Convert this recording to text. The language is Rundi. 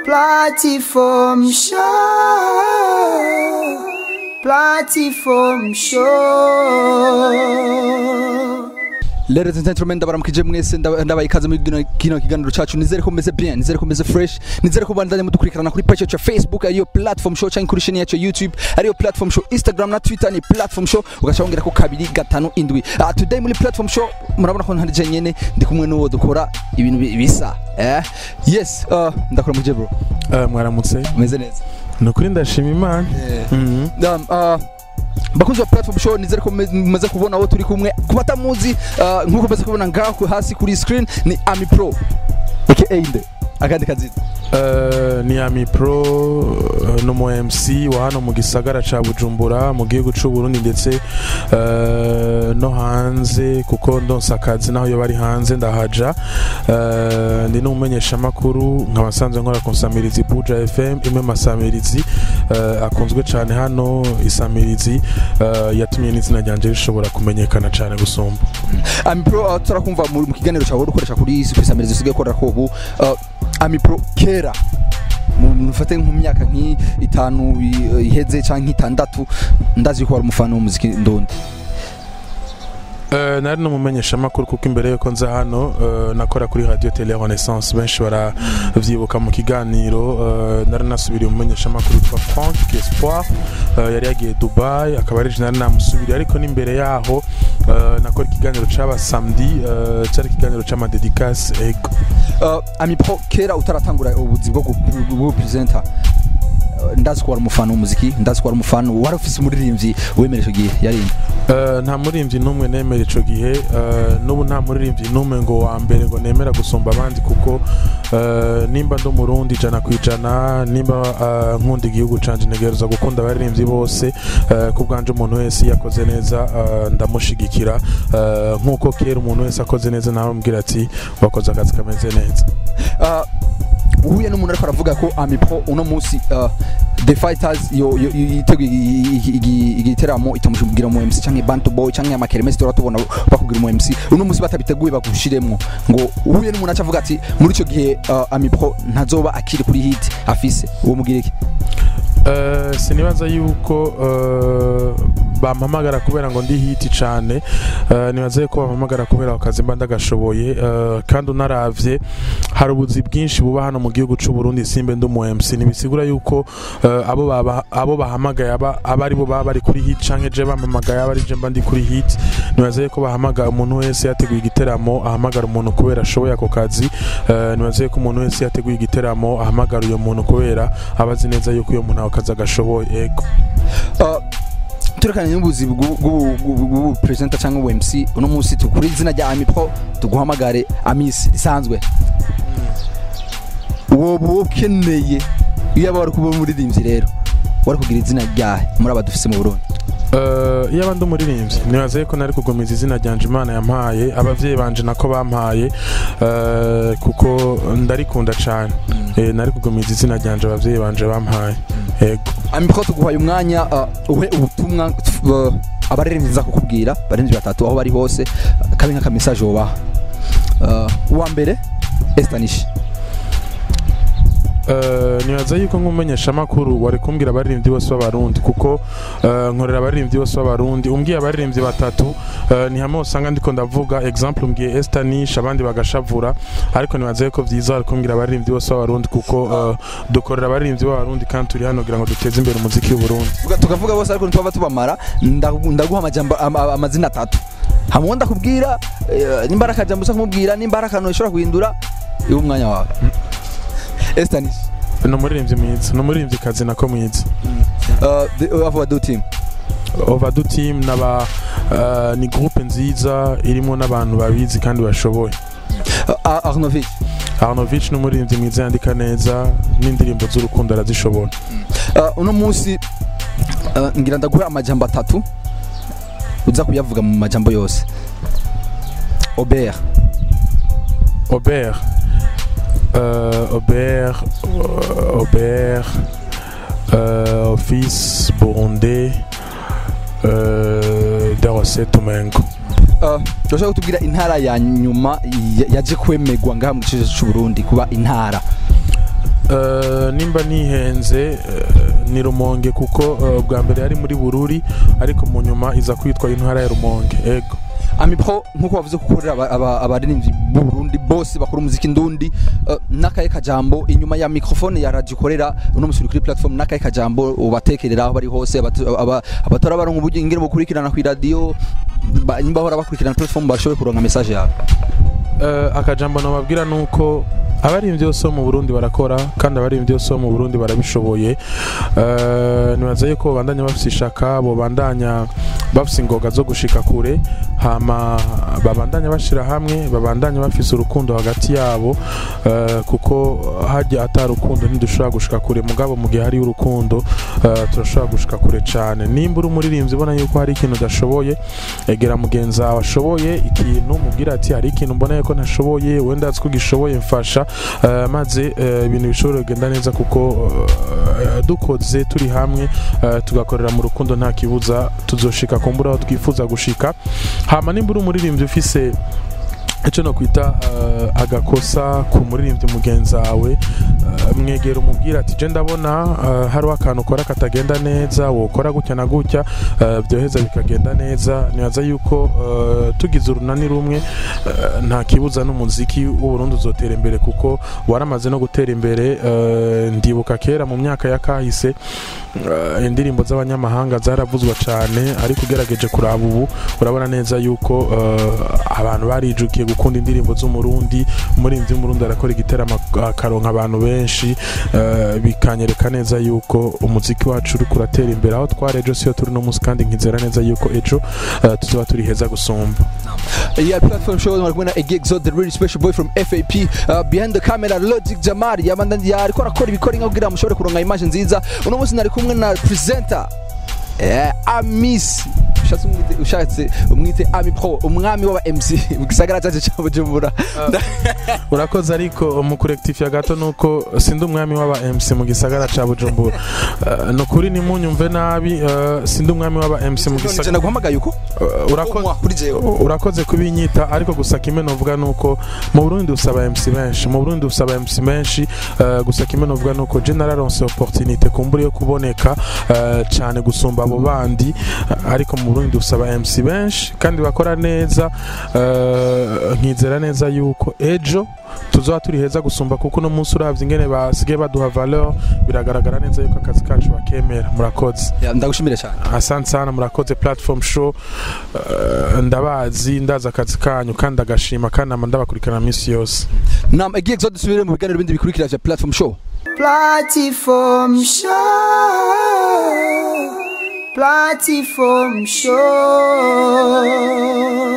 Platform show. Platform show. Ladies and gentlemen ndabaramukije mwese ndaba- ndabaye ikaze muri kino- kino kiganiro cacu nizere ko meze bien nizere ko meze fresh nizere ko bandanye mudukurikirana kuri page yacu ya facebook ariyo platform show cyangwa kuri chaîne yacu ya youtube ariyo platform show instagram na twitter ni platform show ugaca wongera ko kabiri gatanu indwi uh, today muri platform show murabona ko ntari nyene ndi kumwe n'uwo dukora ibintu bi- bisa eh yes uh, ndakora muje bro Eh, mwaramutse meze neza ni ukuri ndashima imana Mhm. um, uh, bakunzi wa platform show nizere ko mume- mumaze kubona aho turi kumwe ku batamuzi uh, nk'uko mumaze kubona ngaho hasi kuri screen ni ami pro aka nde akandi kazina Eh, ni ami pro eh, ni umu mc wa hano mu gisagara ca bujumbura mu gihugu c'u burundi ndetse eh, no hanze kuko ndonsa akazi naho iyo bari hanze ndahaja Eh, ndi n'umumenyeshamakuru nkaba nsanzwe nkora ku nsamirizi buja fm imwe masamirizi eh, akunzwe cane hano isamirizi eh, yatumye n'izina ryanje rishobora kumenyekana cane gusumba ami pro uh, turakumva mu mu kiganiro cyawe ukoresha kuri kwisamiriza usigaye ukora ko ubu uh, ami pro kera mu- mufate nk'imyaka nk'itanu i- iheze cyangwa nk'itandatu ndazi ko wari umufana w'umuziki ndundi Uh, nari n'umumenyeshamakuru kuko imbere yuko nza hano uh, nakora kuri radio tele renaissance benshi baravyibuka mu kiganiro uh, nari nasubiriye umumenyeshamakuru witwa frank espoir uh, yari yagiye dubai akaba ari je nari namusubiriye ariko n'imbere yaho uh, nakora ikiganiro c'aba samedi uh, cari ikiganiro c'amadedicase ego uh, ami pro kera utaratangura ubuzi bwo gu- bwo presenter uh, ndazi ko wari umufana w'umuziki ndazi ko wari umufana wari ufise umuririmbyi wemera icyo gihe yari nde? Uh, nta muririmbyi n'umwe nemera ico gihe uh, n'ubu nta muririmbyi n'umwe ngo wa mbere ngo nemera gusumba abandi kuko uh, nimba ndi umurundi ijana ku ijana nimba uh, nkunda igihugu canje ntegereza gukunda abaririmbyi bose uh, ku bwanje umuntu wese iyo akoze neza uh, ndamushigikira uh, nk'uko kera umuntu wese akoze neza nawe ambwira ati wakoze akazi kameze neza Uh, uhuye n'umuntu ariko aravuga ko ami pro uno munsi uh, the fighters yo yo- yo- yiteguye igi- igi- igi- igiteramo itamushubwira mu MC canke bantu boy canke amakeremesi tora tubona bakubwira mu MC uno munsi batabiteguye bagushiremwo ngo uhuye n'umuntu aca avuga ati muri ico gihe uh, ami pro ntazoba akiri kuri hit afise uwo mugira iki Uh, sinibaza yuko uh, bampamagara kubera ngo ndi hiti cane uh, nibaza yuko bampamagara kubera akazi mba ndagashoboye uh, kandi unaravye hari ubuzi bwinshi buba hano mu gihugu c'u Burundi simbe ndi umu MC nibisigura yuko uh, abo baba abo bahamagaye aba aba ari bo baba bari kuri hit canke je bampamagaye aba ari je mba ndi kuri hit nibaza yuko bahamagara umuntu wese yateguye igiteramo ahamagara umuntu kubera ashoboye ako kazi uh, nibaza yuko umuntu wese yateguye igiteramo ahamagara uyo muntu kubera aba azi neza yuko uyo muntu ako kazi agashoboye ego uh, turekanye n'ubuzi bw'ubu presenter cyangwa ubu MC uno munsi tukuri izina rya ami pro tuguhamagare amisi risanzwe woba ukeneye iyo yaba wari kuba umuririmbyi rero wari kugira izina ryahe muri aba dufise mu burundi Uh, iyo abandi umuririmbyi nibaza yuko nari kugumiza izina ryanje imana yampaye abavyeyi banje nako bampaye uh, kuko ndarikunda cane eh, nari kugumiza izina ryanje abavyeyi banje bampaye ego ami pro tuguhaye umwanya uh, uhe ubutumwa uh, abaririmbyi nza kukubwira abaririmbyi batatu aho bari hose uh, kabe nk'aka message wobaha uh, uwa mbere Estanish Uh, nibaza yuko nk'umumenyeshamakuru wari kumbwira abaririmbyi bose b'abarundi kuko uh, nkorera abaririmbyi bose b'abarundi umbwiye abaririmbyi batatu uh, ni hamwe usanga ndiko ndavuga example umbwiye Estanish abandi bagashavura ariko nibaza yuko vyiza wari kumbwira abaririmbyi bose b'abarundi kuko uh, dukorera abaririmbyi b'abarundi kandi turi hano kugira ngo duteze imbere umuziki w'uburundi Tuga- tukavuga bose ariko ntitwava tubamara ndagu- ndaguha amajambo ama- amazina atatu hamwe ndakubwira eh, nimba ari akajambo usa kumubwira nimba ari akantu ushobora guhindura iwe umwanya wawe Estanis ni umuririmbyi mwiza ni umuririmbyi kazi nako mwiza uh, the- uh, ava do team ovadu team naba uh, ni groupe nziza irimo n'abantu babizi kandi bashoboye uh, Arnovic Arnovich ni umuririmbyi mwiza yandika neza n'indirimbo z'urukundo arazishobora uh, uno munsi uh, ngira ndaguha amajambo atatu uza kuyavuga mu majambo yose Aubert Aubert euh, Aubert euh, Aubert euh, Office Burundais euh, Darose Tumengo Uh, urashobora kutubwira intara ya nyuma ya- yaje kwemegwa ngaha mu gice cy'u Burundi kuba intara Eh, nimba nihenze eh, ni rumonge kuko eh, bwa mbere yari muri bururi ariko mu nyuma iza kwitwa intara ya rumonge ego amipro nkuko wavuze ko ukorera aba- aba- abaririmbyi b'u Burundi bose bakora umuziki ndundi uh, n'akaye kajambo inyuma ya microphone ya radio ukorera uno musi uri kuri platform n'akaye kajambo ubatekerera aho bari hose abatu- aba- abatora baronka uburyo ingene bukurikirana ku radio ba- nyimba bahora bakurikirana platform bashoboye kuronka message yawe Eh, akajambo nababwira nuko abaririmbyi bose bo mu Burundi barakora kandi abaririmbyi bose bo mu Burundi barabishoboye Eh, nibaza yuko babandanya bafise ishaka bobandanya bafise ingoga zo gushika kure hama babandanya bashira hamwe babandanya bafise urukundo hagati yabo eh, kuko hajya atari urukundo ntidushobora gushika kure mugabo mu gihe hari urukundo eh, turashobora gushika kure cyane nimba uri umuririmbyi ubona yuko hari ikintu udashoboye egera mugenzi wawe ashoboye ikintu mubwira ati hari ikintu mbona ko ntashoboye wenda azi ko gishoboye mfasha eh, maze eh, ibintu bishobora kugenda neza kuko eh, dukoze turi hamwe eh, tugakorera mu rukundo nta kibuza tuzoshika kumbura aho twifuza gushika hama nimba uri umuririmbyi ufise icyo no kwita eh, agakosa ku muririmbyi mugenzi wawe eh, mwegera umubwira ati je ndabona eh, hariho akantu ukora katagenda neza wokora gutya na gutya eh, byoheza bikagenda neza nibaza yuko eh, tugize urunani rumwe eh, nta kibuza n'umuziki w'uburundi uzotera imbere kuko waramaze no gutera imbere eh, ndibuka kera mu myaka ya kahise eh, indirimbo z'abanyamahanga zaravuzwa cyane ariko ugerageje kuraba ubu urabona neza yuko eh, abantu barijukiye gukunda indirimbo z'umurundi umuririmbyi w'umurundi arakora igiteramo akaronka abantu benshi eh, bikanyereka neza yuko umuziki wacu uri kuratera imbere aho twari ejo siyo turi no munsi kandi nkizera neza yuko ejo eh, tuzoba turi heza gusumba Yeah, platform show mwari kumwe na Egi Exo the really special boy from FAP uh, behind the camera Logic Jamari yabanda yariko arakora ibikora inka kugira mushobore kuronka image nziza uno munsi nari kumwe na presenter eh, Amis ushatse umwite ushatse umwite Ami Pro umwami w'aba MC mu gisagara cyacu cya Bujumbura urakoze ariko mu kurekitifiya gato nuko sindi umwami w'aba MC mu gisagara ca Bujumbura Eh, ni ukuri ntimunyumve nabi eh, sindi umwami w'aba MC mu none gisagara naguhamagaye uko Eh, urakoze Umwa kuri jewe urakoze kubinyita ariko gusa kimwe novuga nuko mu Burundi dusaba MC benshi mu Burundi dusaba MC benshi eh, gusa kimwe novuga nuko je nararonse opportunité kumbura yo kuboneka eh, cyane gusumba abo bandi eh, ariko mu Burundi dusaba MC benshi kandi bakora neza eh, nkizera neza yuko ejo tuzoba turi heza gusumba kuko uno munsi uravye ingene basigaye baduha valeur biragaragara neza yuko akazi kacu bakemera murakoze Yeah, ndagushimire cyane asante sana murakoze platform show Eh, ndabazi ndazi akazi kanyu kandi agashima kandi nama ndabakurikirana minsi yose nam Egi Exo dusubire mu biganiro bindi bikurikira vya platform show Platform show. Platform show.